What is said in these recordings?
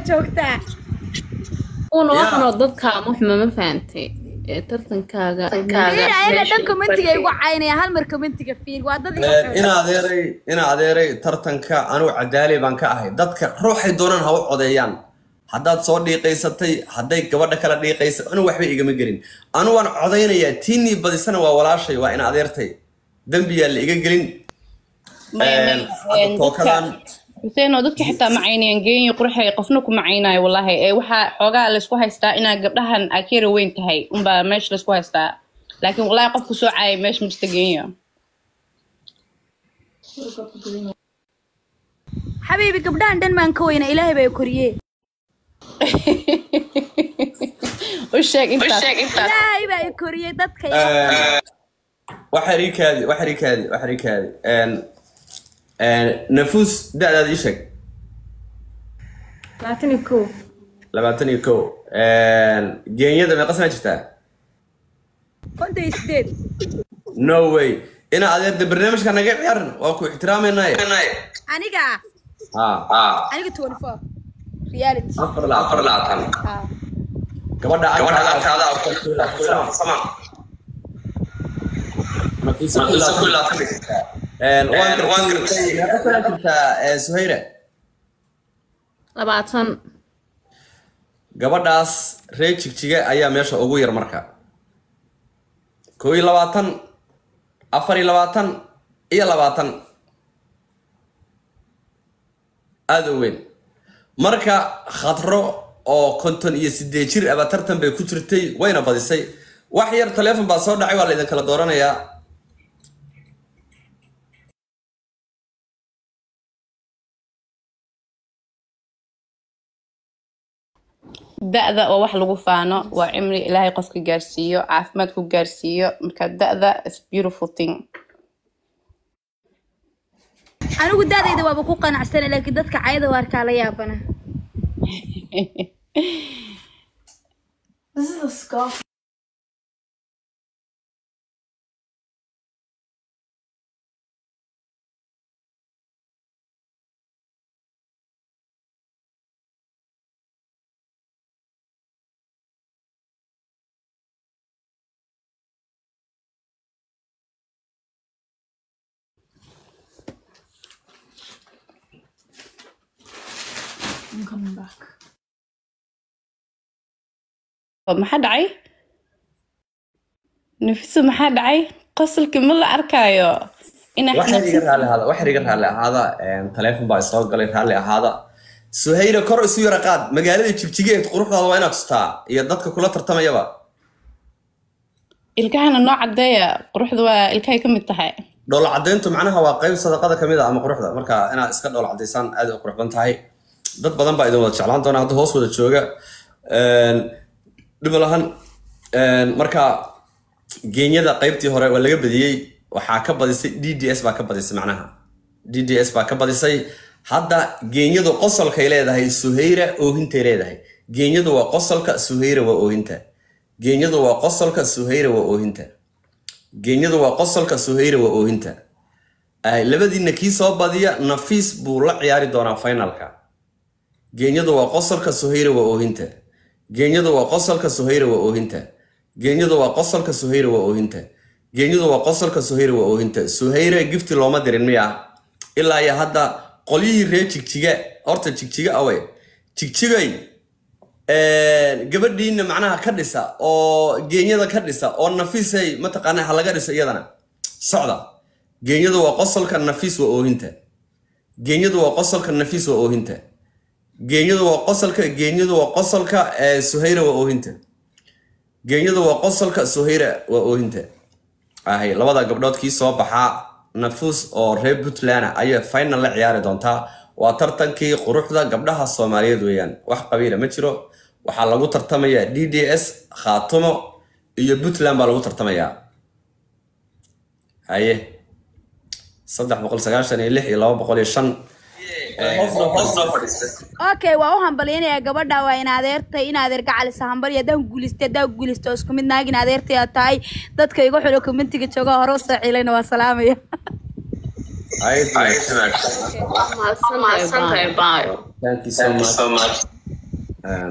joogtaa una Yeah. waxanoo dadka muxma ma fahantay ee tartankaaga fiir ayaga dhan commentiga igu caynaya hal mar commentiga fiir waa dad igu in adeeray in adeeray tartanka anugu cadaali baan ka ahay dadka ruuxay doonaan ha u codeeyaan haddaad soo dhiiqaysatay hadday gabadha kala dhiiqaysa anu waxba igama gelin anu waan codaynayaa tiinii badisana waa walaashay waa in adeertay dembiyaa la iga gelin Een, hadda tookadan xuseenoo dadka xitaa ma caynayaan geenya qurxay qofna ku macaynayo wallahi ee waxaa xoogaa laysku haystaa inaa gabdhahan aa ka yara weyn tahay unbaa meesha laysku haystaa laakiin wallahi qofku soo caayay meesha ma jirta geenya xabiibi gabdhahan dhan maan ka weyna ilaahay baa koriyee u sheeg intaas ilaahay baa i koriyey dadka waxar ii kaadi waxar ii kaadi waxar ii kaadi Een, een, nafuus da-daada ii sheeg labaatan iyo kow labaatan iyo kow Een, geenyada meeqa sana jirtaa konton iyo sideed no way ina adeerda barnaamijka naga ciyaaran waa ku ixtiraamaynaye aniga Ah, aniga twenty four reality afar labaatan Ah. gabadha agtaada samaan jirtaa suhayra labaatan gabadhaas reer jigjiga ayaa meesha ugu yar marka koo iyo labaatan afar iyo labaatan iyo labaatan aada u weyn marka khadro oo konton iyo sideed jir aba tartan bay ku jirtay wayna badisay wax yar taleefon baa soo dhacay waa la idin kala dooranayaa da-da oo wax lagu faano waa cimri ilaahay qofka gaarsiiyo caafimaad ku gaarsiiyo marka da-da is beautiful thing anigu daadayda waaba ku qanacsana laakiin dadka cayada waarkaa la yaabana maxaa dhacay nafiso maxaa dhacay qosolkii ma la arkaayo inaa waxaan iga raalli ahaada waxaan iga raalli ahaada taleefon baa isoo galay raalli ahaada suhayra kor isu yara qaad magaalada jigjigeed quruxdaada waa inaad tustaa iyo dadka kula tartamayaba ilkahana noo cadeeya quruxda waa ilkahay ka mid tahay dhoola caddayntu macnaha waa qayb sadaqada ka mid a ama quruxda marka inaad iska dhoola caddaysaan aad u qurux badan tahay dad badan baa idin wada jeclaan doona hadda hoos wada jooga dhib lahan marka geenyada qaybtii hore waa laga badiyey waxaa ka badisay d d s baa ka badisay macnaha d d s baa ka badisay hadda geenyadu qosolkay leedahay suhayra oohintay leedahay geenyadu waa qosolka suhayra waa oohinta geenyadu waa qosolka suhayra waa oohinta geenyadu waa qosolka suhayra waa oohinta Ay, labadiina kii soo badiya nafiis buu la ciyaari doonaa finalka geenyadu waa qosolka suhayra waa oohinta geenyadu waa qosolka suhayra waa oohinta geenyadu waa qosolka suhayra waa oohinta geenyadu waa qosolka suhayra waa oohinta suhayra gifti looma dirin miya ilaa iyo hadda qolyihii reer jigjiga horta jigjiga awey jigjigay gabadhiina macnaha ka dhisa oo geenyada ka dhisa oo nafiisay mataqaanaa ha laga dhiso iyadana socda geenyadu waa qosolka nafiis waa oohinta geenyadu waa qosolka nafiis waa oohinta geenyadu waa qosolka geenyadu waa qosolka ee suhayra waa oohinta geenyadu waa qosolka suhayra waa oohinta ahay labada gabdhood kii soo baxaa nafuus oo reer puntland ayay final la ciyaari doontaa waa tartankii quruxda gabdhaha soomaaliyeed weeyaan wax qabiila ma jiro waxaa lagu tartamayaa d d s khaatumo iyo puntland baa lagu tartamayaa haye saddex boqol sagaashan iyo lix iyo laba boqol iyo shan okay waa u hambalyanayaa gabadha waa in adeertay in adeer gacalisa hambali haddaan guulistay haddaan guulisto isku mid naagin adeertay aad tahay dadka igu xidho commentiga jooga hore u soo cilayna waa salaamaya Haye, mahadsantahay baayo thank you so much Een,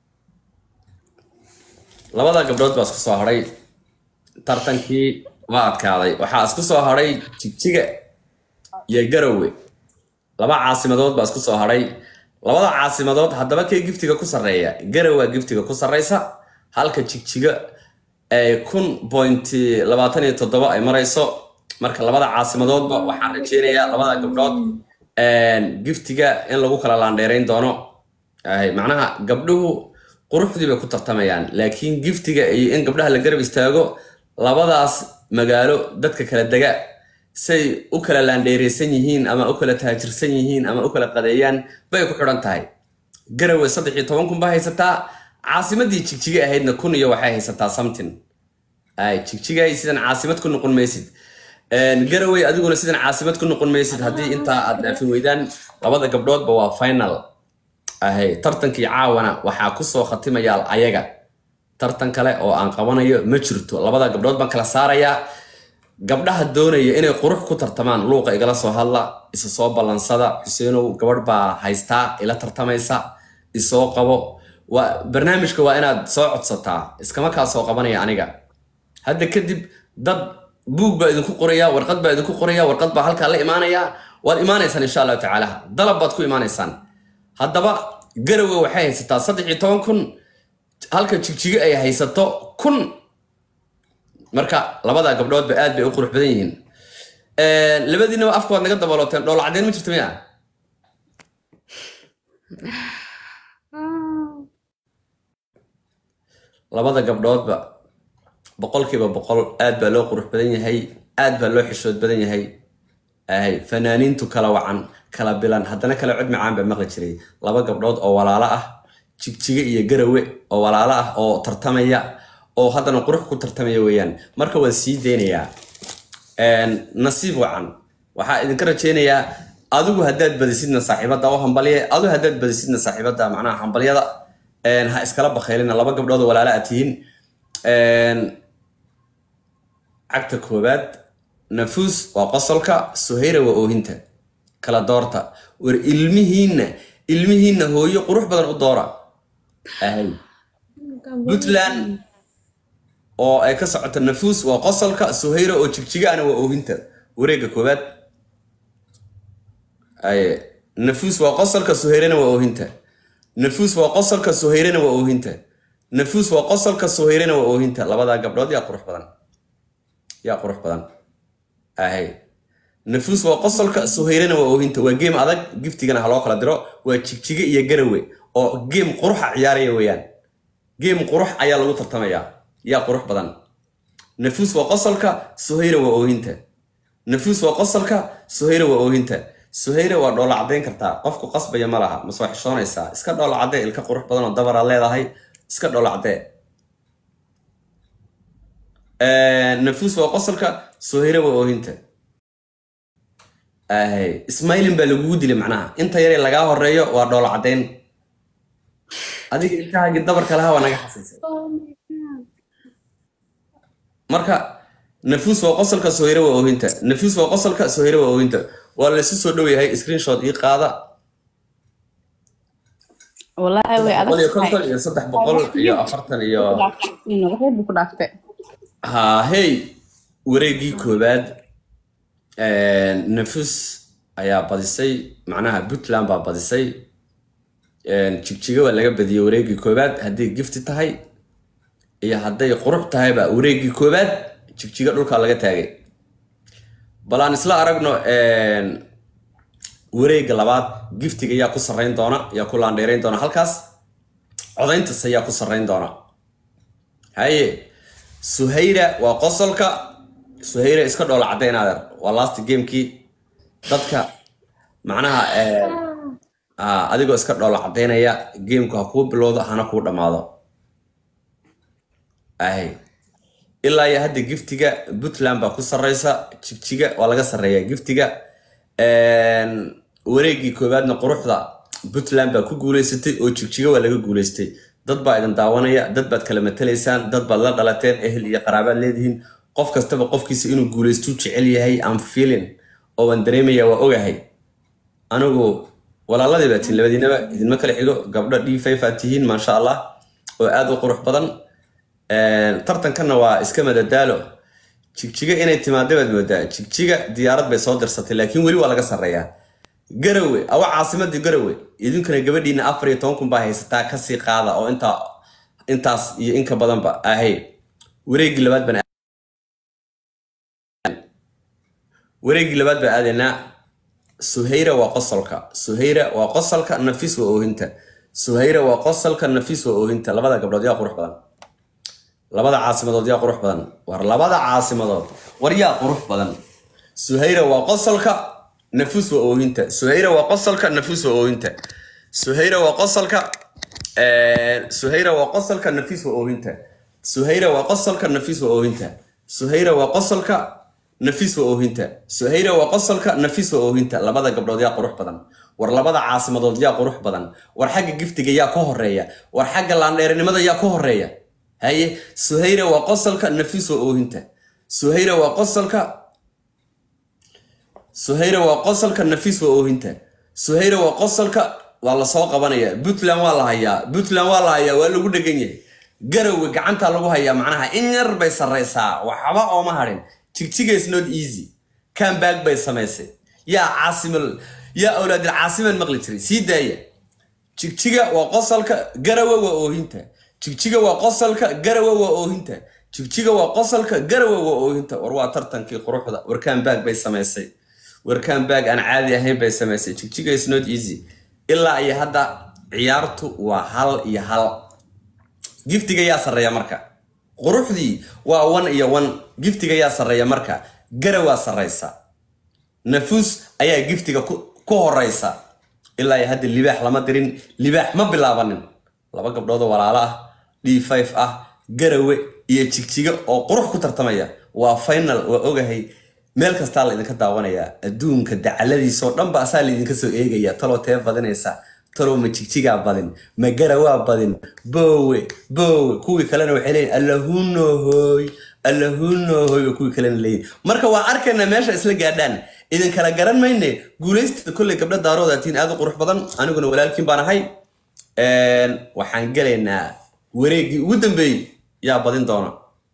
labada gabdhood baa isku soo hadhay tartankii waa adkaaday waxaa isku soo hadhay jigjiga iyo garowe laba caasimadood baa isku soo hadhay labada caasimadood haddaba kee giftiga ku sarreeya garowa giftiga ku sarreysa halka jigjiga ay kun point labaatan iyo toddoba ay marayso marka labada caasimadoodba waxaan rajeynayaa labada gabdhood een, giftiga in lagu kala laandheerayn doono Ay, macnaha gabdhuhu quruxdii bay ku tartamayaan laakiin giftiga iyo in gabdhaha la garab istaago labadaas magaalo dadka kala dega say u kala laandheereysan yihiin ama u kala taajirsan yihiin ama u kala qadeeyaan bay ku xidhan tahay garowe saddex iyo toban kun baa haysataa caasimadii jigjiga ahaydna kun iyo waxay haysataa something ay jigjigay sidan caasimad ku noqon maysid Een, garowe adiguna sidan caasimad ku noqon maysid haddii intaa aad dhaafin weydaan labada gabdhoodba waa final ahay tartankii caawana waxaa kusoo khatimayaal ayaga tartan kale oo aan qabanayo ma jirto labada gabdhood baan kala saarayaa gabdhaha doonaya inay qurux ku tartamaan luuqa igala soo hadla isa soo ballansada xuseenow gabadh baa haystaa ila tartamaysa isoo qabo waa barnaamijka waa inaad soo codsataa iskama kaa soo qabanaya aniga hadda kadib dad buug baa idinku qoraya warqad baa idinku qoraya warqad baa halkaa la imaanaya waad imaanaysaan insha allahu tacaala dalab baad ku imaanaysaan haddaba garowe waxay haysataa saddex iyo toban kun halka jigjigo ay haysato kun marka labada gabdhoodba aad bay u qurux badan yihiin Een, labadiinaba afka waad naga dabalooteen dhoola caddeyn ma jirto miya labada gabdhoodba boqolkiiba boqol aad baa loo qurux badan yahay aad baa loo xishood badan yahay ahay fanaaniintu kala wacan kala bilan haddana kala cod macaan baa maqli jiray laba gabdhood oo walaalo ah jigjiga iyo garowe oo walaalo ah oo tartamaya oo haddana qurux ku tartamaya weeyaan marka waan sii deynayaa Een, nasiib wacan waxaa idinka rajeynayaa adigu haddaad badisidna saaxiibada u hambalye adigu haddaad badisidna saaxiibada macnaha hambalyada Een, ha iskala bakhaylina laba gabdhood oo walaalo aad tihiin Een, cagta koowaad nafuus waa qosolka suhayra waa oohinta kala doorta war ilmihiinna ilmihiinna hooyo qurux badan u doora ahay puntland oo ay ka socoto nafuus waa qosolka suhayra oo jigjigaana waa oohinta wareegga koowaad ay nafuus waa qosolka suhayrana waa oohinta nafuus waa qosolka suhayrana waa oohinta nafuus waa qosolka suhayrana waa oohinta labadaa gabdhood yaa qurux badan yaa qurux badan ahay nafuus waa qosolka suhayrana waa oohinta waa geem adag giftigana ha loo kala diro waa jigjiga iyo garowe oo geem quruxa ciyaaraya weeyaan geem qurux ayaa lagu tartamayaa yaa qurux badan nafuus waa qosolka suhayra waa oohinta nafuus waa qosolka suhayra waa oohinta suhayra waa dhoola caddayn kartaa qofku qasbaya ma laha mase waa xishoonaysaa iska dhoola caddee ilka qurux badan oo dabara leedahay iska dhoola caddee nafuus waa qosolka suhayra waa oohinta ahay ismailin baa lagugu dilay macnaha inta yaree lagaa horeeyo waa dhoola caddayn adiga ilkahaagii dabarka lahaa waa naga xasaysa marka nafuus waa qosolka suhayra waa oohinta nafuus waa qosolka suhayra waa oohinta waa laysu soo dhow yahay screenshot ii qaada wallaahi way boqol iyo adag konton iyo saddex boqol iyo afartan iyo waxay buu ku dhaaftay ha hey wareegii koowaad nafus ayaa badisay macnaha puntland baa badisay jigjiga waa laga badiyey wareegii koowaad hadday gifti tahay iyo hadday qurux tahayba wareegii koowaad jigjiga dhulkaa laga taagay bal aan isla aragno wareega labaad giftiga yaa ku sarrayn doona yaa ku laandheerayn doona halkaas codayntas ayaa ku sarrayn doona haye suhayra waa qosolka suhayra iska dhoola caddayn adeer waa last gamekii dadka macnaha ah, adigoo iska dhoola caddaynaya gameku ha kuu bilowdo hana kuu dhammaado ahay ilaa iyo hadda giftiga puntland baa ku sarreysa jigjiga waa laga sarreeyaa giftiga wareegii koowaadna quruxda puntland baa ku guuleysatay oo jigjiga waa laga guuleystay dad baa idin daawanaya dad baad kala matalaysaan dad baad la dhalateen ehel iyo qaraabaad leedihiin qof kastaba qofkiisa inuu guuleystuu jecel yahay am feeling oo waan dareemaya waa ogahay anigu walaaladii baa tihiin labadiinaba idinma kala xigo gabdho d five aad tihiin maasha allah oo aad u qurux badan tartankanna waa iska madadaalo jigjiga inay timaada baad moodaa jigjiga diyaarad bay soo dirsatay laakiin weli waa laga sarreeyaa garawe awa caasimadii garawe idinkuna gabadhiina afar iyo toban kun baa haysataa kasii qaada oo intaa intaas iyo inka badanba ahay wareegii labaad baan wareegii labaad baan aadaynaa suhayra waa qosolka suhayra waa qosolka nafis waa oohinta suhayra waa qosolka nafis waa oohinta labada gabdhood yaa qurux badan labada caasimadood yaa qurux badan war labada caasimadood war yaa qurux badan suhayra waa qosolka nafus waa oohinta suhayra waa qosolka nafus waa oohinta suhayra waa qosolka suhayra waa qosolka nafis waa oohinta suhayra waa qosolka nafis waa oohinta suhayra waa qosolka nafis waa oohinta suhayra waa qosolka nafis waa oohinta labada gabdhood yaa qurux badan war labada caasimadood yaa qurux badan war xagga giftiga yaa ka horeeya war xagga laandheerinimada yaa ka horeeya haye suhayra waa qosolka nafis waa oohinta suhayra waa qosolka suhayra waa qosolka nafis waa oohinta suhayra waa qosolka waa lasoo qabanaya puntland waa la hayaa puntland waa la hayaa waa lagu dhegan yahay garowe gacanta lagu hayaa macnaha in yar bay sarraysaa waxba ooma hadhin jigjiga is not easy comeback bay samaysay yaa caasimal yaa awlaadil caasiman maqli jiray sii daaya jigjiga waa qosolka garawe waa oohinta jigjiga waa qosolka garawe waa oohinta jigjiga waa qosolka garawe waa oohinta war waa tartankii quruxda warkaan baag bay samaysay warkaan baag aan caadi ahayn bay samaysay jigjiga is not easy ilaa iyo hadda ciyaartu waa hal iyo hal giftiga yaa sarreeya marka quruxdii waa one iyo one giftiga yaa sarreeya marka garawaa sarraysa nafuus ayaa giftiga ku horeysa ilaa iyo hadda libaax lama dirin libaax ma bilaabanin laba gabdhoodoo walaalo ah d five ah garawe iyo jigjiga oo qurux ku tartamaya waa final waa ogahay meel kastaa la idinka daawanayaa adduunka dacaladiisoo dhanba asaa laydinka soo eegaya taloo tee badinaysa talow ma jigjigaa badin ma garawaa badin boowe boowe kuwii kalena waxay leeyihin allahunohoy allahunohoy ba kuwii kalena leeyihin marka waa arkaynaa meesha isla gaadhaan idin kala garan mayne guulaysta kolley gabdho daaroodaatiin aad u qurux badan aniguna walaalkiin baan ahay waxaan gelaynaa wareeggii ugu dambeeyey yaa badin doona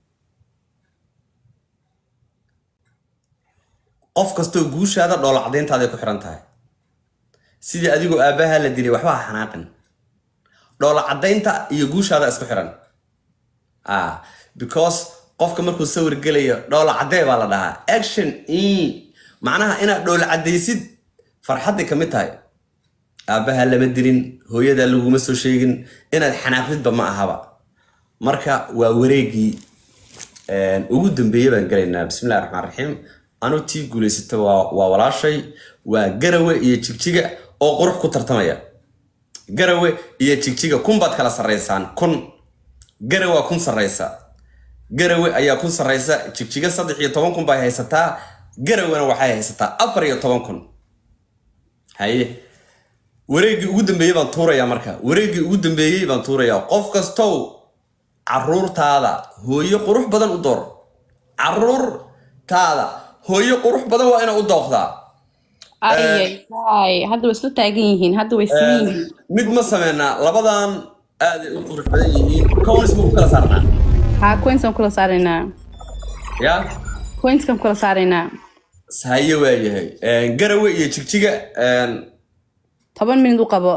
qof kastoo guushaada dhoola cadayntaaday ku xiran tahay sidii adigoo aabbahaa la dilay waxba ha xanaaqin dhoola caddaynta iyo guushaada isku xiran ah because qofka markuu sawir gelayo dhoola caddee baa la dhahaa action e macnaha inaad dhoola caddaysid farxadday ka mid tahay aabbahaa lama dilin hooyadaa laguma soo sheegin inaad xanaaqdidba ma ahaba marka waa wareegii ugu dambeeye baan gelaynaa bismillahi raxmaan raxiim anu tii guulaysata waa walaashay waa garawe iyo jigjiga oo qurux ku tartamaya garawe iyo jigjiga kun baad kala sarraysaan kun garawaa kun sarraysa garawe ayaa kun sarraysa jigjiga saddex iyo toban kun bay haysataa garawena waxay haysataa afar iyo toban kun haye wareeggii ugu dambeeyey baan tuurayaa marka wareeggii ugu dambeeyey baan tuurayaa qof kastow caruurtaada hooyo qurux badan u door caruurtaada hooyo qurux badan waa ina u dooqdaa ay hadda way isla taagan yihiin hadda way siman yihiin mid ma sameynaa labadan aaday u qurux badan yihiin conis ma ku kala saarnaa ha coinskan kula saaraynaa ya coinskan kula saaraynaa haye waayahay garawe iyo jigjiga toban minid u qabo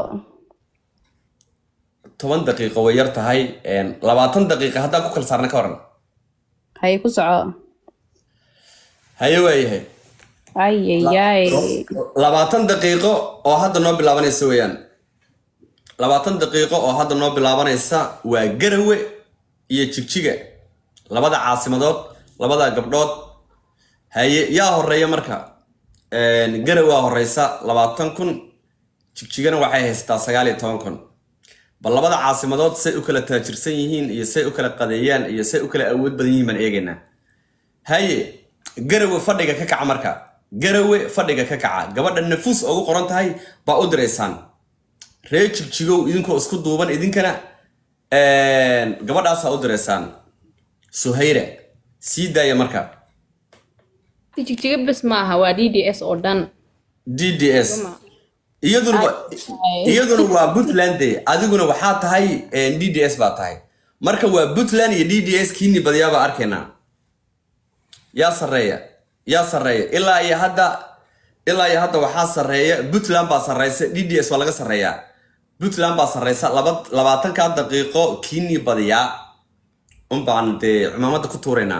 toban daqiiqo way yar tahay labaatan daqiiqa haddaan ku kala saarna ka waran haye ku soco haye waayahay ayayay labaatan daqiiqo oo hadda noo bilaabanaysa weeyaan labaatan daqiiqo oo hadda noo bilaabanaysa waa garawe iyo jigjiga labada caasimadood labada gabdhood haye yaa horeeya marka garawaa horeysa labaatan kun jigjigana waxay haysataa sagaal iyo toban kun bal labada caasimadood say u kala taajirsan yihiin iyo say u kala qadeeyaan iyo say u kala awood badan yihiin baan eegaynaa haye garawe fadhiga ka kaca marka garawe fadhiga ka kaca gabadha nafuus ugu qoran tahay baa u diraysaan ree jigjigow idinkoo isku duuban idinkana gabadhaasaa u diraysaan suhayra sii daaya marka jigjiga bes maaha waa d d s oo dhan d d s iyaduna wa- iyaduna waa puntland de adiguna waxaa tahay d d s baa tahay marka waa puntland iyo d d s kiini badiyaa baa arkaynaa yaa sarreeya yaa sarreeya ilaa iyo hadda ilaa iyo hadda waxaa sarreeya puntland baa sarreysa d d s waa laga sarreeyaa puntland baa sarreysa laba labaatanka daqiiqo kiini badiyaa un baan dee cumaamadda ku tuuraynaa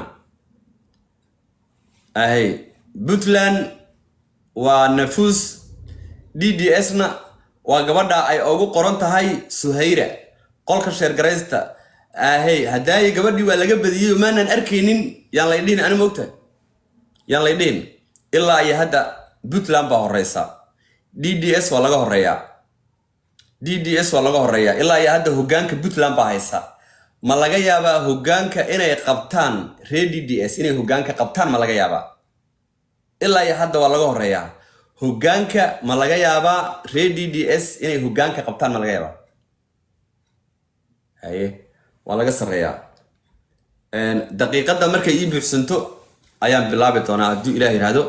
ahay puntland waa nafuus d d s-na waa gabadha ay ugu qoran tahay suhayra qolka sheergaraysta ahey haddaayi gabadhii waa laga badiyey oo maanan arkaynin yaan lay dhihin ani mogtahay yaan lay dhihin ilaa iyo hadda puntland baa horeysa d d s waa laga horeeyaa d d s waa laga horeeyaa ilaa iyo hadda hogaanka puntland baa haysa ma laga yaabaa hogaanka inay qabtaan reer d d s inay hogaanka qabtaan ma laga yaabaa ilaa iyo hadda waa laga horeeyaa hogaanka ma laga yaabaa reer d d s inay hogaanka qabtaan ma laga yaabaa haye waa laga sarreeyaa Een, daqiiqadda markay ii buuxsanto ayaan bilaabi doonaa hadduu ilaah yidhaahdo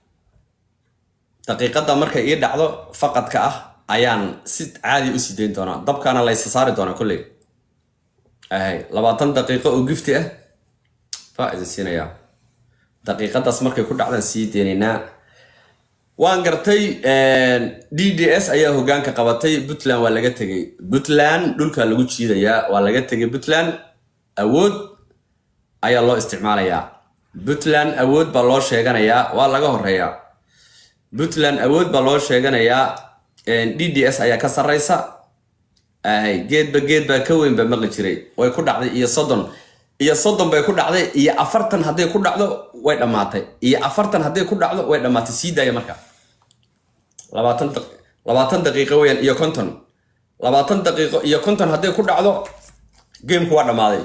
daqiiqadda markay ii dhacdo faqadka ah ayaan si caadi u sii dayn doonaa dabkaana laysa saari doonaa kolley ahay labaatan daqiiqo oo gifti ah baa idin siinayaa daqiiqadaas markay ku dhacdaan sii deynaynaa waan gartay d d s ayaa hogaanka qabatay puntland waa laga tegay puntland dhulkaa lagu jiidayaa waa laga tegay puntland awood ayaa loo isticmaalayaa puntland awood baa loo sheeganayaa waa laga horeeyaa puntland awood baa loo sheeganayaa d d s ayaa ka sarreysa ahay geedba geed baa ka weyn baa maqli jiray way ku dhacday iyo soddon iyo soddon bay ku dhacday iyo afartan hadday ku dhacdo way dhammaatay iyo afartan hadday ku dhacdo way dhammaatay sii daaya marka labaatan daq- labaatan daqiiqo weeyaan iyo konton labaatan daqiiqo iyo konton hadday ku dhacdo gameku waa dhammaaday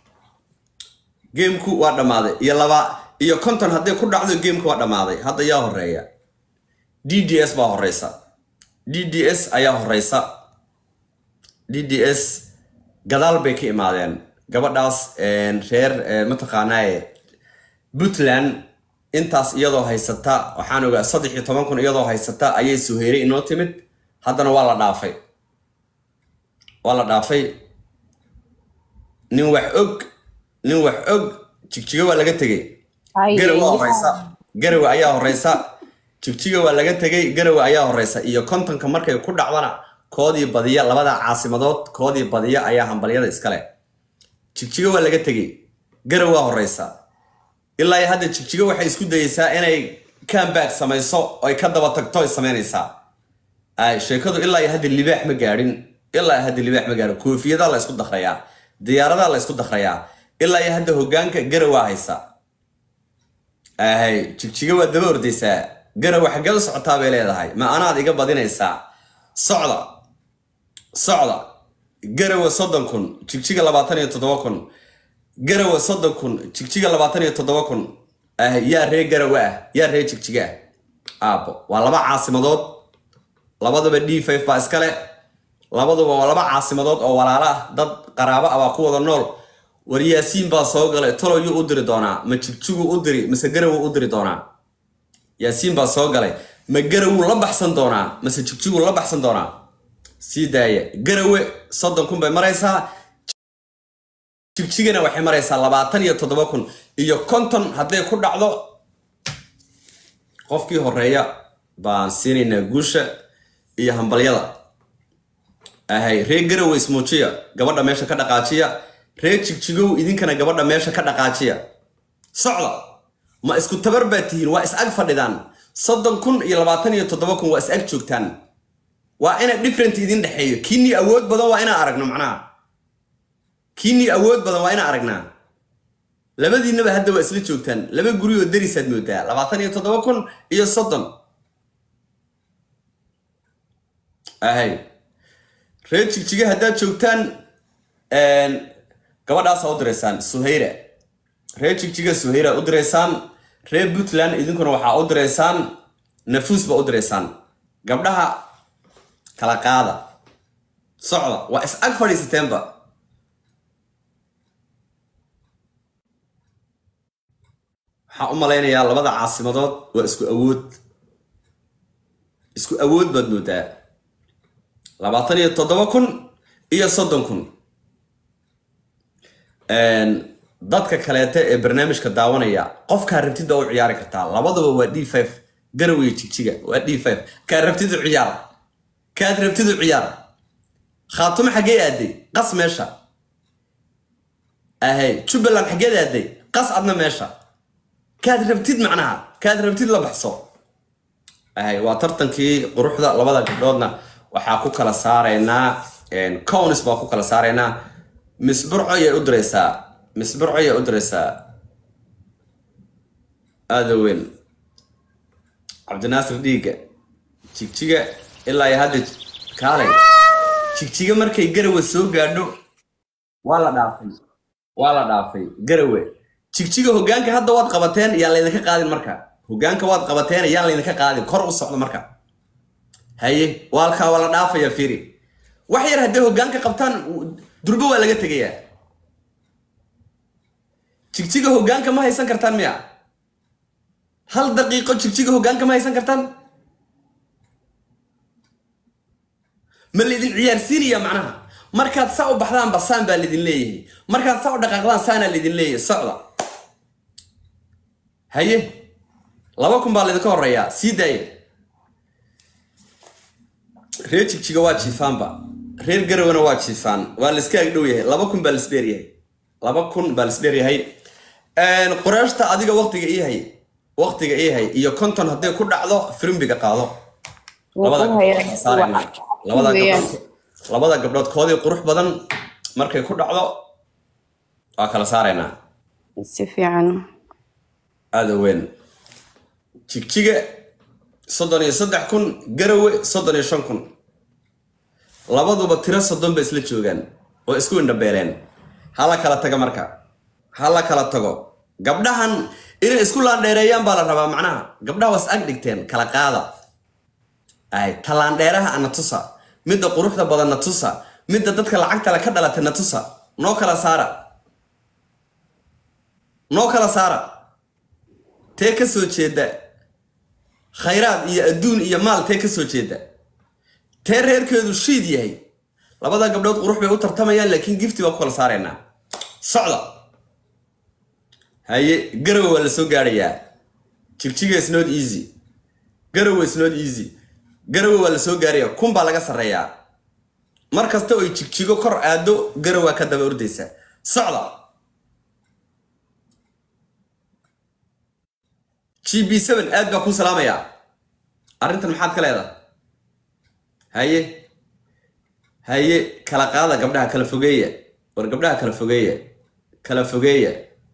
gameku waa dhammaaday iyo laba iyo konton hadday ku dhacdo gameku waa dhammaaday hadda yaa horeeya d d s baa horeysa d d s ayaa horeysa d d s gadaal bay ka imaadeen gabadhaas een, reer ee, mataqaanaaye puntland intaas iyadoo haysata waxaan ogaa saddex iyo toban kun iyadoo haysata ayay suheyray inoo timid haddana waa la dhaafay waa la dhaafay nin wax og nin wax og jigjiga waa laga tegey garawa horeysa garawa ayaa horeysa jigjiga waa laga tegay garawa ayaa horeysa iyo kontonka markay ku dhacdana koodii badiya labada caasimadood koodii badiya ayaa hambalyada iskale jigjiga waa laga tegey garaw waa horeysa ilaa iyo hadda jigjiga waxay isku dayeysaa inay comeback samayso oy ka daba tagto ay samaynaysaa ay sheekadu ilaa iyo hadda libaax ma gaadhin ilaa iyo hadda libaax ma gaadhin koofiyadaa la isku dakrayaa diyaaradaa la isku dakrayaa ilaa iyo hadda hogaanka garawaa haysa ahay jigjiga waa daba ordaysaa garawa xaggee u socotaa bay leedahay ma anaad iga badinaysaa socda socda garawa soddon kun jigjiga labaatan iyo toddoba kun garawa soddon kun jigjiga labaatan iyo toddoba kun ah yaa ree garawa ah yaa ree jigjiga ah aabo waa laba caasimadood labadaba d five baa iskale labaduba waa laba caasimadood oo walaalo ah dad qaraabo ah baa ku wada nool war yaasiin baa soo galay toloyuu u diri doonaa ma jigjiguu u diri mase garawuu u diri doonaa yaasiin baa soo galay ma garawuu la baxsan doonaa mase jigjiguu la baxsan doonaa sii daaya garawe soddon kun bay maraysaa jigjigana waxay maraysaa labaatan iyo toddoba kun iyo konton hadday ku dhacdo qofkii horeeya baan siinaynaa guusha iyo hambalyada ahay ree garawe ismuujiya gabadha meesha ka dhaqaajiya ree jigjigow idinkana gabadha meesha ka dhaqaajiya socda ma isku tabar baa tihiin waa is ag fadhidaan soddon kun iyo labaatan iyo toddoba kun waa is ag joogtaan waa ina different idin dhexeeyo kiinii awood badan waa inaan aragno macnaha kiinii awood badan waa inaan aragnaa labadiinaba hadda waa isla joogtaan laba guri oo darisaad moodaa labaatan iyo toddoba kun iyo soddon ahay reer jigjiga haddaad joogtaan gabadhaasa u diraysaan suhayra reer jigjiga suhayra u diraysaan reer puntland idinkuna waxaa u diraysaan nafuus ba u diraysaan gabdhaha kala qaada socda waa is ag fadhiisateenba waxaan u malaynayaa labada caasimadood waa isku awood isku awood baad moodaa labaatan iyo toddoba kun iyo soddon kun dadka kaleete ee barnaamijka daawanaya qofkaa rabtid waa u ciyaari kartaa labaduba waa d five garawey jigjiga waa d five kaa rabtid u ciyaar kaad rabtid u ciyaar khaatumo xaggee aaday qas meesha ahay jubbaland xaggeed aaday qas adna meesha kaad rabtid macnaha kaad rabtid la baxso ahay waa tartankii quruxda labada gabdhoodna waxaa ku kala saaraynaa cownis baa ku kala saaraynaa misburco ayay u diraysaa misburco ayay u diraysaa aada weyn cabdinaasir dhiiga jigjiga ilaa iyo hadda kaalay jigjiga markay garawe soo gaadho waa la dhaafay waa la dhaafay garawe jigjiga hoggaanka hadda waad qabateen yaan laydinka qaadin marka hoggaanka waad qabateen yaan laydinka qaadin kor u socdo marka haye waalkaa waa la dhaafaya fiiri wax yar hadday hoggaanka qabtaan durbo waa laga tegayaa jigjiga hoggaanka ma haysan kartaan miya hal daqiiqo jigjiga hoggaanka ma haysan kartaan ma laydin ciyaarsiinaya macnaha markaad saa u baxdaan basaan baa laydin leeyahay markaad saa u dhaqaaqdaan saanaa laydin leeyahay socda haye laba kun baa laydinka horeeyaa sii daaya reer jigjiga waa jiifaanba reer garowana waa jiifaan waa la iska agdhow yahay laba kun baa lasdheer yahay laba kun baa lasdheer yahay qureeshta adiga waqtiga ii hay waqtiga ii hay iyo konton hadday ku dhacdo firimbiga qaado labada gabdhood saarayna labada gabdhood labada gabdhood koodii qurux badan markay ku dhacdo waa kala saaraynaa si fiican aada weyn jigjiga soddon iyo saddex kun garawe soddon iyo shan kun labaduba tiro soddon ba isla joogaan oo isku indhabeeleen hala kala taga marka hala kala tago gabdhahan inay isku laandheereeyaan baa la rabaa macnaha gabdhaha was ag dhigteen kala qaada ay tallaandheeraha ana tusa midda quruxda badan na tusa midda dadka lacagtale ka dhalata na tusa noo kala saara noo kala saara tee ka soo jeeda khayraad iyo adduun iyo maal tee ka soo jeeda tee reerkeedu shiid yahay labada gabdhood qurux bay u tartamayaan laakiin gifti baa ku kala saaraynaa socda haye garowe waa la soo gaadhayaa jigjiga is not easy garowe is not easy garowe waa la soo gaaraya kun baa laga sarreeyaa mar kasta oy jigjigo kor aado garowaa ka daba ordaysa socda g b seven aad baa kuu salaamayaa arrintan maxaad ka leedahay haye haye kala qaada gabdhaha kala fogeeya war gabdhaha kala fogeeya kala fogeeya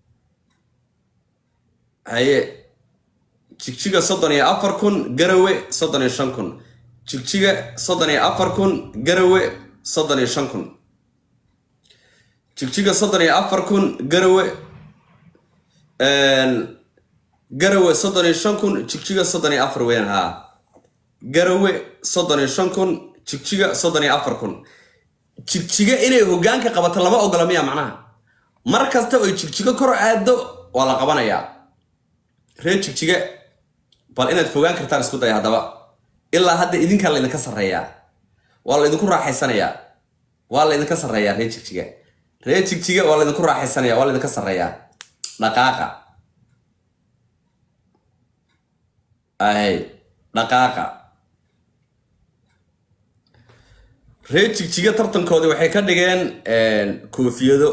haye jigjiga soddon iyo afar kun garawe soddon iyo shan kun jigjiga soddon iyo afar kun garawe soddon iyo shan kun jigjiga soddon iyo afar kun garawe garawe soddon iyo shan kun jigjiga soddon iyo afar weyn haa garawe soddon iyo shan kun jigjiga soddon iyo afar kun jigjiga inay hoggaanka qabato lama ogola miya macnaha mar kasta oy jigjigo kor aado waa la qabanayaa reer jigjiga bal inaad fogaan kartaan isku daya haddaba ilaa hadda idinkaa laydinka sarreeyaa waa laydinku raaxaysanayaa waa laydinka sarreeyaa reer jigjiga reer jigjiga waa laydinku raaxaysanaya waa laydinka sarreeyaa dhaqaaqa ahay dhaqaaqa reer jigjiga tartankoodii waxay ka dhigeen koofiyado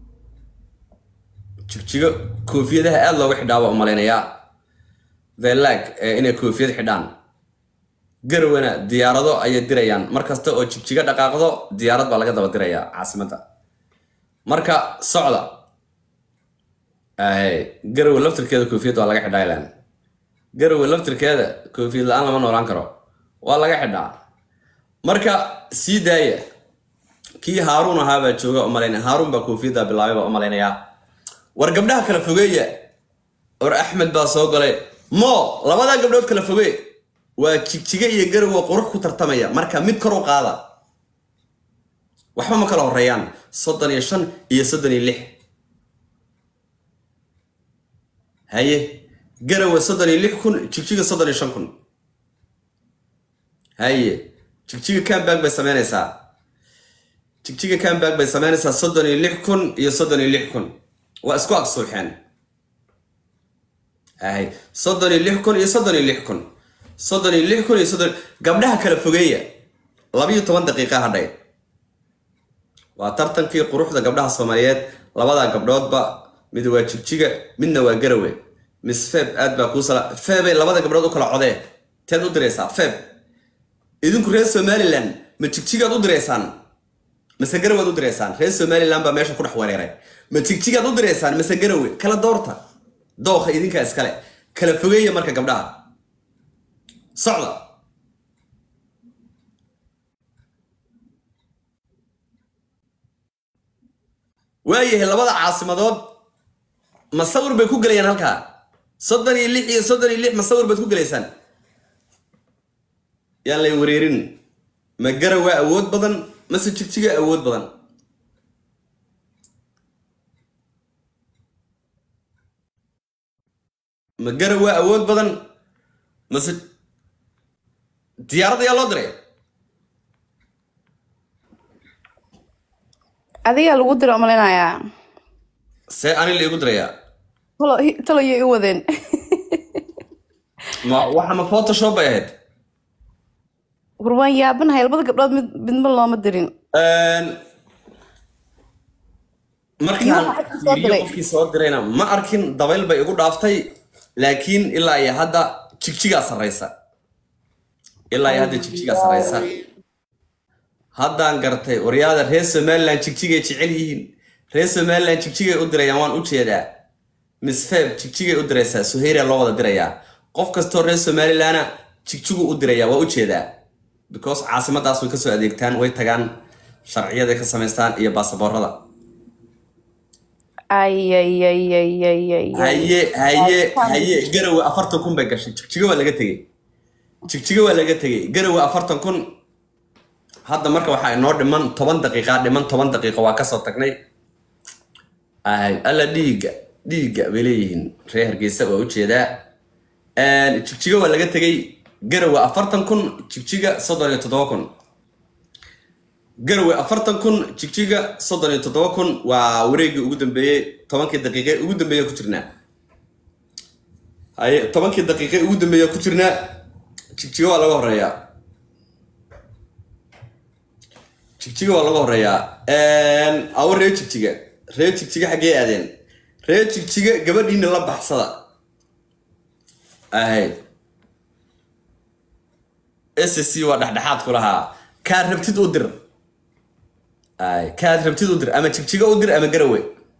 jigjigo koofiyadaha aada looga xidhaa waa umalaynayaa thelag inay koofiyad xidhaan garowana diyaarado ayay dirayaan mar kasta oo jigjigo dhaqaaqdo diyaarad baa laga daba dirayaa caasimadda marka socda ahay garowe laftirkeeda koofiyad waa laga xidhaa ilan garowe laftirkeeda koofiyad la-aan lama noolaan karo waa laga xidhaa marka sii daaya kii haaruun ahaabaa jooga umalayn haaruun baa koofiyadda bilaabay baa umalaynayaa war gabdhaha kala fogeeya war axmed baa soo galay mo labadaa gabdhood kala fogee waa jigjiga iyo garowe qurux ku tartamaya marka mid kor u qaada waxba ma kala horeeyaan soddon iyo shan iyo soddon iyo lix haye garowe soddon iyo lix kun jigjiga soddon iyo shan kun haye jigjiga comeback bay sameynaysaa jigjiga comeback bay sameynaysaa soddon iyo lix kun iyo soddon iyo lix kun waa isku agsuuxeen ay soddon iyo lix kun iyo soddon iyo lix kun soddon iyo lix kun iyo soddon gabdhaha kala fogeeya labiyo toban daqiiqa hadhay waa tartankii quruxda gabdhaha soomaaliyeed labadaa gabdhoodba mid waa jigjiga midna waa garawe miss feb aad baa kuu sala febay labada gabdhood u kala codee teed u diraysaa feb idinku reer somaliland ma jigjigaad u diraysaan mase garawaad u diraysaan reer somaliland baa meesha ku dhex wareeray ma jigjigaad u diraysaan mase garawe kala doorta dooqa idinkaa iskale kala fogeeya marka gabdhaha socda waayahay labada caasimadood masawir bay ku gelayaan halkaa soddon iyo lix iyo soddon iyo lix masawir baad ku gelaysaan yaan lay wareerin ma garawaa awood badan mase jigjiga awood badan ma garawaa awood badan mase diyaarad ayaa loo diray adigaa lagu dira umalinayaa see ani la igu dirayaa talo talo iyo i wadeen ma waxa ma photoshop bay ahayd war waan yaabanahay labada gabdhood mid midba looma dirin markaan Iyo waxa soo fiiriyo diray. qofkii soo dirayna ma arkin dabayl bay igu dhaaftay laakiin ilaa iyo hadda jigjigaa sarraysa ilaa iyo hadda jigjigaa sarraysa haddaan gartay waryaada reer somaliland jigjigay jecel yihiin reer somaliland jigjigay u dirayaan waan u jeedaa miss feb jigjigay u diraysaa suhayra loo wada dirayaa qof kastoo reer somalilandna jigjigu u dirayaa waa u jeedaa because caasimadaas way kasoo adeegtaan way tagaan sharciyaday ka samaystaan iyo baasaboorada ayayayayayay haye haye haye garowe afartan kun bay gashay jigjiga waa laga tegey jigjiga waa laga tegey garowe afartan kun hadda marka waxaa inoo dhiman toban daqiiqa dhiman toban daqiiqa waa kasoo tagnay ay alla dhiigga dhiigga bay leeyihiin reer hargeysa waa ujeedaa jigjiga waa laga tegey garowe afartan kun jigjiga soddon iyo toddoba kun garowe afartan kun jigjiga soddon iyo toddoba kun waa wareegii ugu dambeeyey tobankii daqiiqe ugu dambeeya ku jirnaa haye tobankii daqiiqe ugu dambeeya ku jirnaa jigjiga waa laga horeeyaa jigjiga waa laga horeeyaa awo reer jigjiga reer jigjiga xaggee aadeen reer jigjiga gabadhiina la baxsada ahay s c waa dhexdhexaad ku lahaa kaad rabtid u dir ay kaad rabtid u dir ama jigjiga u dir ama garawe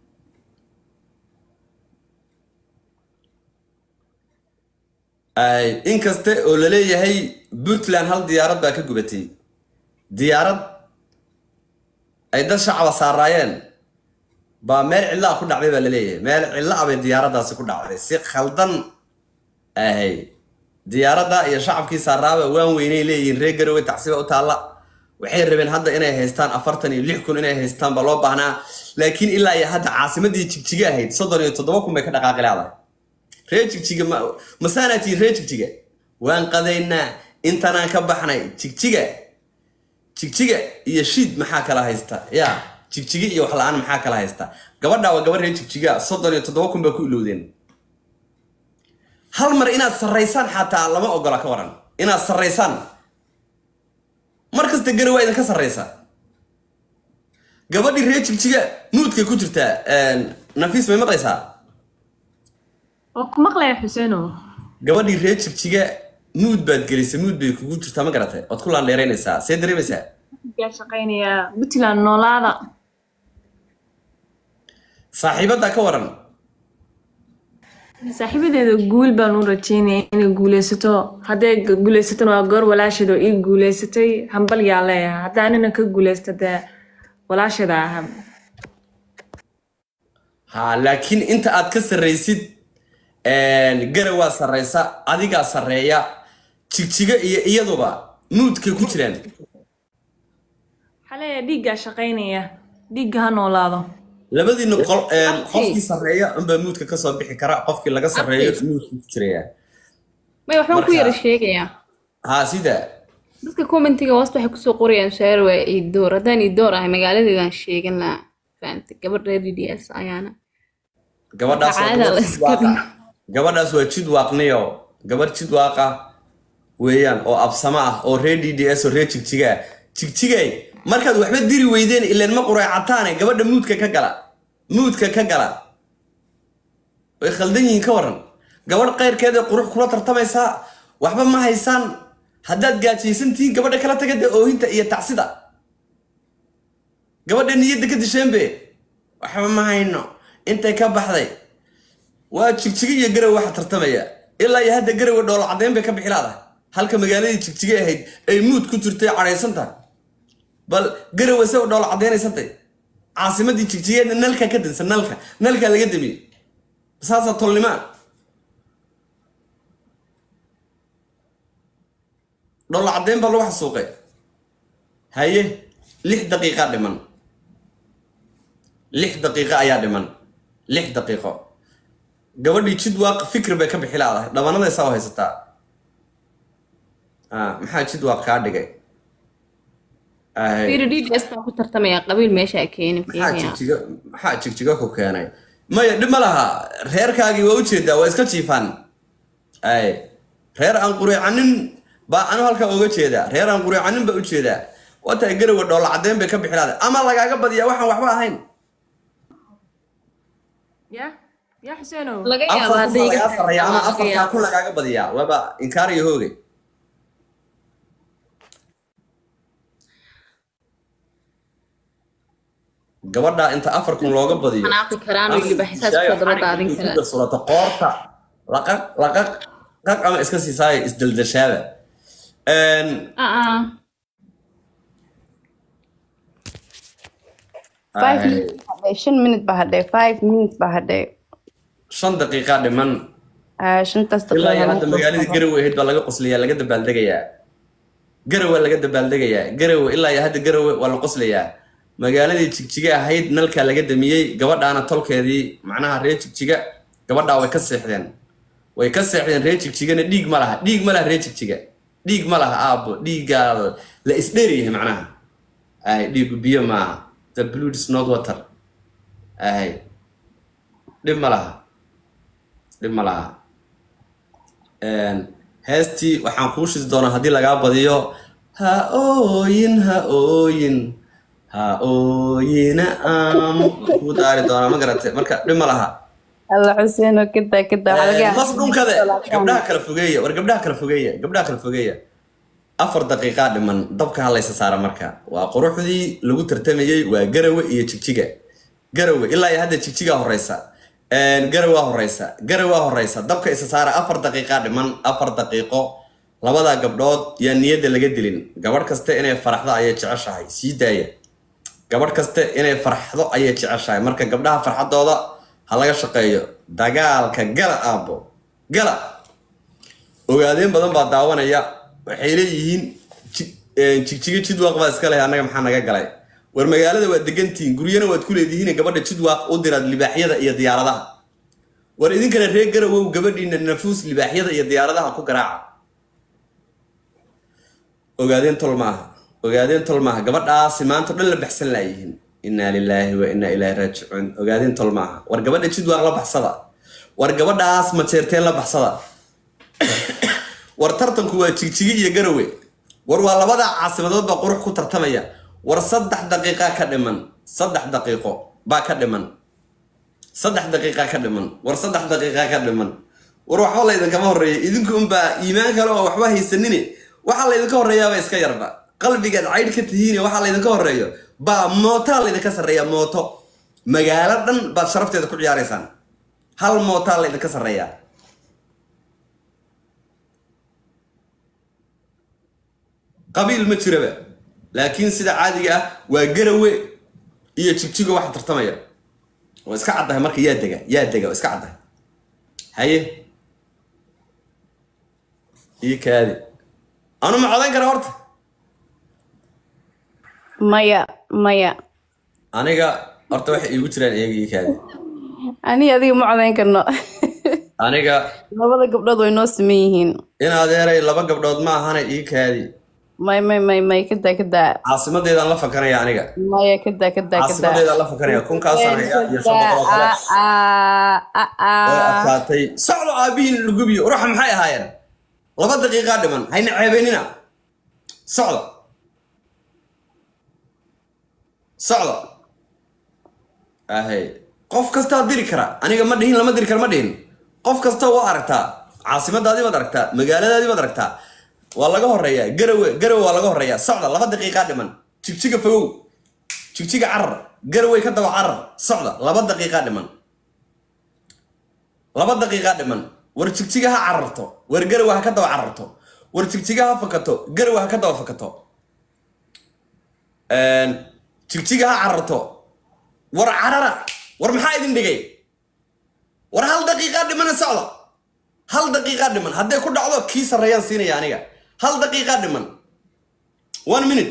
ay inkaste oo laleeyahay puntland hal diyaarad baa ka gubatay diyaarad ay dad shacaba saaraayeen baa meel cidlaa ku dhacday baa laleeyahay meel cidla bay diyaaradaasi ku dhacday si khaldan ahay diyaaradda iyo shacabkii saaraaba waan weynay leeyihiin reer garowe tacsiba u taalla waxay rabeen hadda inay haystaan afartan iyo lix kun inay haystaan baa loo baahnaa laakiin ilaa iyo hadda caasimadii jigjiga ahayd soddon iyo toddoba kun bay ka dhaqaaqi leedahay reer jigjiga ma masaanaa tihiin reer jigjiga waan qadaynaa intanaan ka baxnay jigjiga jigjiga iyo shiid maxaa kala haysta ya jigjiga iyo wax la-aan maxaa kala haysta gabadhaa waa gabadh reer jigjiga soddon iyo toddoba kun baa ku ilowdeen hal mar inaad sarraysaan xataa lama ogola ka waran inaad sarraysaan mar kasta gari waa idinka sarraysa gabadhii reer jigjiga nuudkay ku jirtaa nafiis may maqlaysaa waa ku maqlaya xuseeno gabadhii reer jigjiga nuud baad gelisay nuud bay kugu jirtaa ma garatay ood ku laandheeraynaysaa see dareemaysaa yaa shaqaynayaa puntland noolaada saaxiibaddaa ka waran saaxiibadeeda guul baan u rajeynaya inay guuleysato hadday gu- guuleysatona waa goor walaasheed oo ii guuleysatay hambal yaa leeyahay hadda anina ka guuleysta dee walaasheeda aha ha laakiin inta aad ka sarraysid gara waa sarraysa adigaa sarreeya jigjiga iyo iyaduba nuudkay ku jiraan waxaa leeyahay dhiiggaa shaqaynaya dhiigga ha noolaado labadiina qol qofkii sarreeya unbaa nuudka kasoo bixi kara qofkii laga sarreeyo nuudkii ku jiraya may waxbaan ku Marka- yara sheegayaa ha sida dadka commentiga hoosta waxay kusoo qorayaan shaar waa iidoor haddaan iidoor ahay magaaladeedaan sheegan lahaa fahamtay gabadh reer d d s ayaana gabadhaas waa Caada la gabadh iska jidwaaqa gabadhaas waa jidwaaqniyo gabadh jidwaaqa weeyaan oo absamo ah oo reer d d s oo reer jigjiga ah jigjigay markaad waxba diri weydeen ileen ma quraycataane gabadha muudka ka gala muudka ka gala way khaldan yihiin ka waran gabadh qayrkeeda qurux kula tartamaysaa waxba ma haysaan haddaad gaajaysan tihiin gabadha kala taga dee oohinta iyo tacsida gabadha niyadda ka disheenbe waxba ma hayno intay ka baxday waa jigjiga iyo garow waxa tartamaya ilaa iyo hadda garowe dhoola caddeyn bay ka bixi laadahay halka magaaladii jigjiga ahayd ay muud ku jirtay cadhaysan tahay bal garowe se u dhoola caddeynaysantahy caasimadii jigjigeedna nalka ka dansan nalka nalka laga damiyey saasaa tolnimaa dhoola caddeyn baa lagu xasuuqay haye lix daqiiqa dhiman lix daqiiqo ayaa dhiman lix daqiiqo gabadhii jidwaaq fikir bay ka bixi laadahay dhabanada isaa u haysataa Ah, maxaa jidwaaq kaa dhigay Ahay. fiiri d d s baan ku tartamaya qabiil meesha a keeni maxaa fiiriya jigjiga maxaa jigjiga ku keenay maya dhib ma laha reerkaagii waa ujeedaa waa iska jiifaan ay reer aan quriicanin baa anu halkaa uga jeedaa reer aan quriicanin baa ujeedaa watahay garowe dhoola caddeyn bay ka bixi laadahay ama lagaaga badiyaa waxaan waxba ahayn ya ya xuseenow laga yaabo afar kun hadday baa lagaa sarreeya ama laga afartaa yaabo. kun lagaaga badiyaa waaba inkaar iyo hoogay gabadha inta afar kun looga badiyo xanaaqi karaan oo yidhi xisaas ku daba daadin kara Inta surata qoorta laqaq laqaq qaq ama iska siisaayo isdaldashaada Een, aa five ay, minutes baa hadhay shan minute baa hadhay five minutes baa hadhay shan daqiiqa dhiman Ah, shantaas ilaa iyo daqiiqo hadda magaaladii garowe ahayd baa laga qoslayaa laga dabaaldegayaa garowe laga dabaaldegayaa garowe ilaa iyo hadda garowe waa la qoslayaa magaaladii jigjiga ahayd nalkaa laga damiyey gabadhaana tolkeedii macnaha reer jigjiga gabadhaa way ka seexdeen way ka seexdeen reer jigjigana dhiig ma laha dhiig ma laha reer jigjiga dhiig ma laha aabo dhiiggaa la isdheeryahay macnaha ay dhiigu biyo maaha the blood is not water ay dhib ma laha dhib ma laha Een, heestii waxaan kuu shidi doonaa haddii lagaa badiyo ha ooyin ha ooyin ha ooyina am kuu daari doonaa ma garate marka dhib ma laha alla xuseeno kada kada waxaa laga yaabaa- mas dhunkade gabdhaha kala fogeeya war gabdhaha kala fogeeya gabdhaha kala fogeeya afar daqiiqaa dhiman dabka halaysa saara marka waa quruxdii lagu tartamayey waa garawe iyo jigjiga garawe ilaa iyo hadda jigjigaa horeysa Een, garawaa horeysa garawaa horeysa dabka isa saara afar daqiiqaa dhiman afar daqiiqo labadaa gabdhood yaa niyadda laga dilin gabadh kaste inay faraxdo ayay jeceshahay sii daaya gabadh kaste inay farxdo ayay jeceshahay marka gabdhaha farxadooda ha laga shaqeeyo dagaalka gala aabo gala ogaadeen badan baa daawanaya waxay leeyihiin ji- een, jigjiga jidwaaq baa iska leh annaga maxaa naga galay war magaalada waad degantihiin guryana waad ku leedihiin gabadha jidwaaq u diraad libaaxyada iyo diyaaradaha war idinkana reer garawow gabadhiina nafuus libaaxyada iyo diyaaradaha ku garaaca ogaadeen tol maaha ogaadeen tol maaha gabadhaasi maanta o dhan la baxsan laayihiin innaa lilaahi wa innaa ilaahi raajicuun ogaadeen tol maaha war gabadha jidwaaq la baxsada war gabadhaas majeerteen la baxsada war tartanku waa jigjigi iyo garowe war waa labada caasimadood baa qurux ku tartamaya war saddex daqiiqa ka dhiman saddex daqiiqo baa ka dhiman saddex daqiiqa ka dhiman war saddex daqiiqa ka dhiman war waxba laydinkama horeeya idinku unbaa iimaan kale oo waxba haysanine waxaa laydinka horeeyaaba iska yarba qalbigaad caydh ka tihiine waxaa laydinka horeeyo baa mootaa laydinka sarreeya mooto magaalo dhan baad sharafteeda ku ciyaaraysaan hal mootaa laydinka sarreeyaa qabiil ma jiraba laakiin sida caadiga ah waa garawe iyo jigjigo waxa tartamaya waa iska caddahay marka yaa dega yaa dega waa iska caddahay haye ii kaadi anu ma codayn kara horta maya maya aniga horta waxay iigu jiraan iyaga ii kaadi ani adiga ma codayn karno aniga labada gabdhood way noo siman yihiin in adeeray laba gabdhood ma ahana ii kaadi may may may may kadaa kadaa caasimadeedaan la fakanaya aniga maya kadaa kadaa kadaa caasimadeedaan la fakanaya kunkaasaan haya iyo shan boqol oo kale way adkaatay socdo aabihiin lugubiyo ruuxa maxay ahaayeen laba daqiiqaa dhiman hayna ceebeynina socdo socdo ahay qof kastaa diri kara aniga ma dhihin lama diri kara ma dhihin qof kasta waa aragtaa caasimadaadii baad aragtaa magaaladaadii baad aragtaa waa laga horeeyaa garawe garawe waa laga horeeyaa socda laba daqiiqaa dhiman jigjiga fogow jigjiga carar garawey ka daba carar socda laba daqiiqaa dhiman laba daqiiqaa dhiman war jigjiga ha cararto war garawe ha ka daba cararto war jigjiga ha fakato garawe ha ka daba fakato jigjiga ha cararto war carara war maxaa idin dhigay war hal daqiiqaa dhimana socda hal daqiiqaa dhiman hadday ku dhacdo kii sarreeyaan siinaya aniga hal daqiiqaa dhiman one minute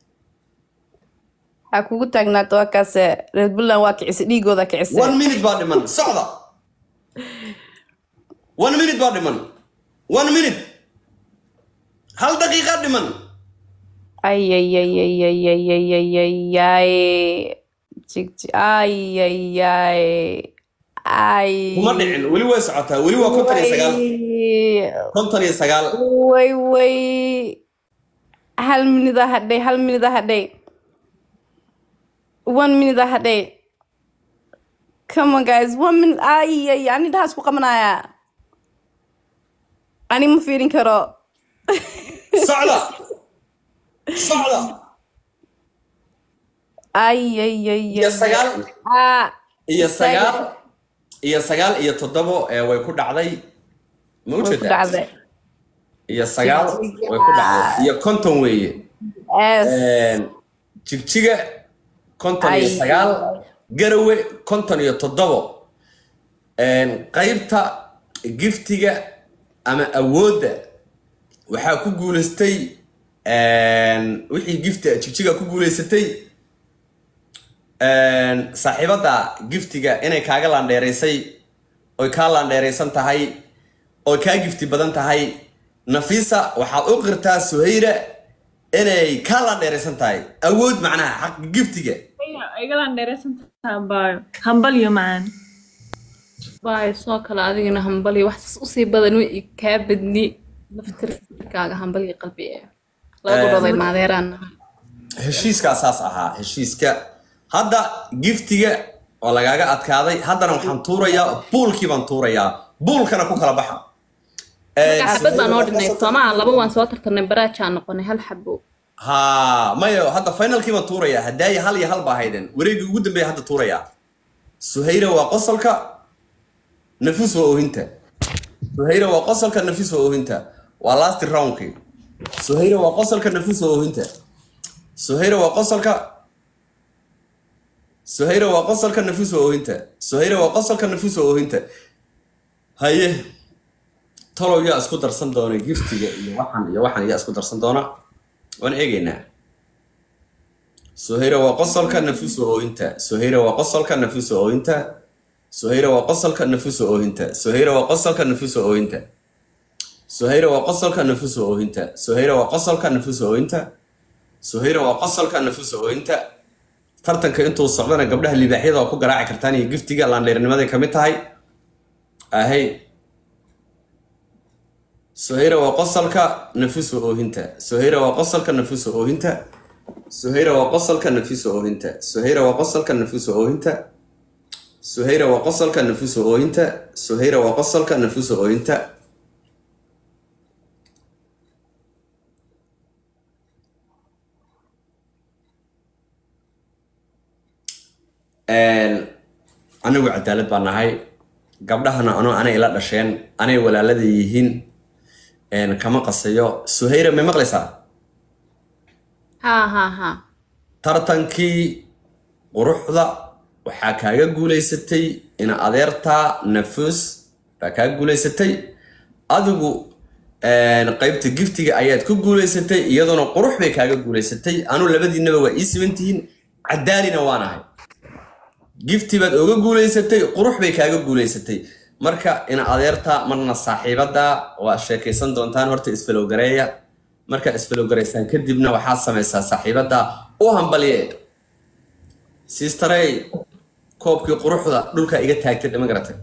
ha kugu taagnaato waa kaase reer puntland waa kicisa dhiigooda kicisa one minute baa dhiman socda one minute baa dhiman one minute hal daqiiqaa dhiman ayayayayayayayayay jigji ayayay ay kuma dhicin weli way socotaa weli waa konton iyo sagaal konton iyo sagaal way way hal minida hadhay hal minida hadhay one minute hadhay come on guys one minute ay ani dhahaas ku qabanaya ani ma fiirin karo socda socda ay ay ay iyo sagaal ah iyo sagaal iyo sagaal iyo toddobo ee way ku dhacday ma way ku ujeedaa dhacday iyo sagaal way ku dhacday iyo konton weeye yes jigjiga konton iyo Ay. sagaal garawe konton iyo toddobo qaybta giftiga ama awoodda waxaa ku guuleystay wixii gifti jigjiga ku guuleysatay saaxiibadda giftiga inay kaaga laandheeraysay oy kaa laandheeraysan tahay oy kaa gifti badan tahay nafisa waxaad u qirtaa suhayra inay kaa laandheeraysan tahay awood macnaha xaq giftiga igalaan dheeraysantaha baayo hambal iyo macaan baay soo kale adigana hambali wax usii badan way kaa badni laftirkaaga hambali qalbi ee lagu dhoday maadeeraan heshiiskaa saas ahaa heshiiska hadda giftiga oo lagaaga adkaaday haddana waxaan tuurayaa buulkii baan tuurayaa buulkana ku kala baxa xabad baa noo dhinay soomaa laba waan soo tartarnay baraajaan noqonay hal xabo ha mayo hadda finalkii baan tuurayaa hadaaye hal iyo hal baa hayden wareegii ugu dambeeya hadda tuurayaa suhayra waa qosolka nafis waa oohinta suhayra waa qosolka nafis waa oohinta waa last roundkii suhayra waa qosolka nafis waa oohinta suhayra waa qosolka suhayra waa qosolka nafis waa oohinta suhayra waa qosolka nafis waa oohinta haye talow yaa isku darsan doona giftiga iyo waxan iyo waxan yaa isku darsan doona waan eegaynaa suhayra waa qosolka nafis waa oohinta suhayra waa qosolka nafis waa oohinta suhayra waa qosolka nafis waa oohinta suhayra waa qosolka nafis waa oohinta suhayra waa qosolka nafis waa oohinta suhayra waa qosolka nafis waa oohinta suhayra waa qosolka nafis waa oohinta tartanka intuu socdana gabdhaha libaaxyada waa ku garaaci kartaan iyo giftiga laandheernimaday ka mid tahay ahay suhayra waa qosolka nafis waa oohinta suhayra waa qosolka nafis waa oohinta suhayra waa qosolka nafis waa oohinta suhayra waa qosolka nafis waa oohinta suhayra waa qosolka nafis waa oohinta suhayra waa qosolka nafis waa oohinta anigu cadaalad baa nahay gabdhahana anoo anay ila dhasheen anay walaalada yihiin kama qasayo suhayra may maqlaysaa haa haa haa tartankii quruxda waxaa kaaga guulaysatay ina adeertaa nafus baa kaaga guulaysatay adigu qaybta giftiga ayaad ku guulaysatay iyaduna qurux bay kaaga guulaysatay anu labadiinaba waa ii sibantihiin cadaalina waanahay gifti baad oga guulaysatay qurux bay kaaga guulaysatay marka ina adeerta marna saaxiibada waa sheekaysan doontaan horta isfalowgareeya markaa isfalogaraysaan kadibna waxaad samaysaa saaxiibada u hambalye sisterey koobkii quruxda dhulka iga taagtay dhama garatay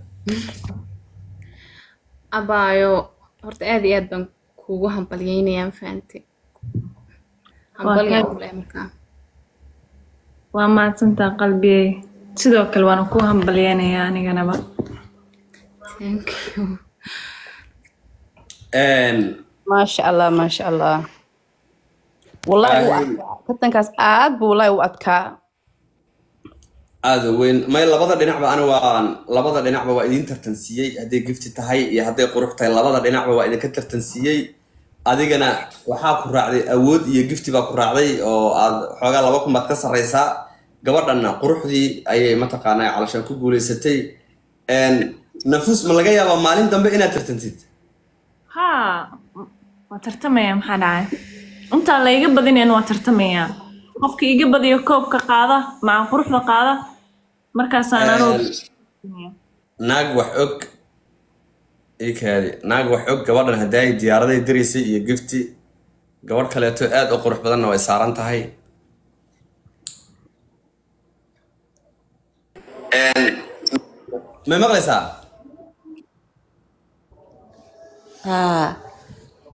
abaayo horta aad iyo aad baan kuugu hambalyeynayaa ma fahantay hambalyaa ka- u leh markaa waa mahadsantaa qalbiyey sidoo kale waana ku hambalyeynayaa aniganaba thank you maasha allah maasha allah wallahi wuu adkaa tartankaas aad buu wallahi u adkaa aada u weyn may labada dhinacba ani waan labada dhinacba waa idin tartansiiyey hadday gifti tahay iyo hadday qurux tahay labada dhinacba waa idinka tartansiiyey adigana waxaa ku raacday awood iyo gifti baa ku raacday oo aad xoogaa laba kun baad ka sarreysaa gabadhanna quruxdii ayay mataqaanaa calashaan ku guuleysatay nafus ma laga yaabaa maalin dambe inaad tartantid haa waa tartamaya maxaa dhacay intaan la iga badinayn waa tartamaya qofka iga badiyo koobka qaada maca quruxda qaada markaasaan anuu naag wax og ii kaadi naag wax og gabadhan haddaay diyaaraday diraysay iyo gifti gabadh kaleeto aad u qurux badanna way saaran tahay may maqlaysaa haa